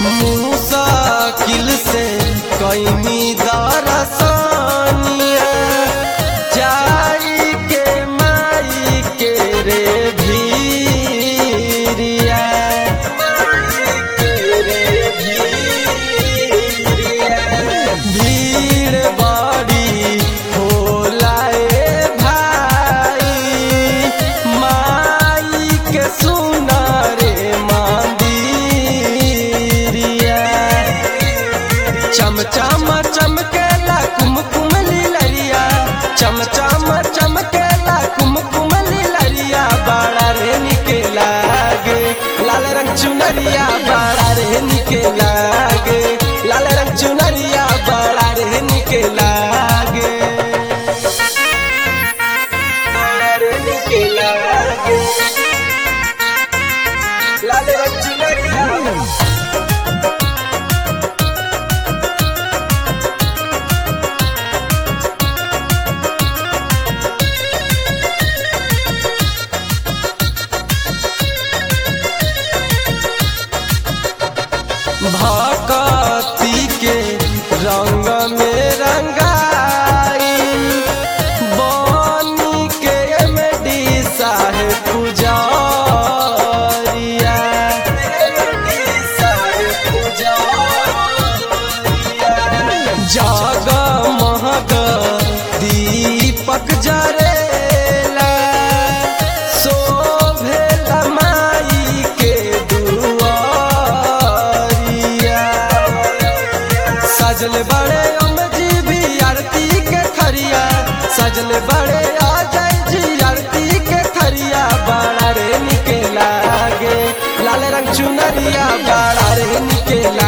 मुसाकिल से कैनी दरसानिया जाई के माई के रे भीरिया भीड़ बड़ी होला ए भाई माई के सुना रे मंदिरिया चम चम चमकेला कुमकुम लीलरिया चम चम चमकेला कुमकुम लीलरिया बड़ा रे निके लागे लाल रंग चुनरिया बड़ा रे निके लागे लाल रंग चुनरिया बड़ा रे निके लागे बड़ा रे निके लागे लाल रंग चुनरिया भक्ति के रंग में रंगाई बनी के एमडी साहेब पुजारिया जग महग दीपक जरेला शोभेला माई के दुआरिया सजल बड़े अमजी भी आरती के खरिया सजल बड़े अजय जी आरती के खरिया बड़ा रे निके लागे लाल रंग चुनरिया बड़ा रे निके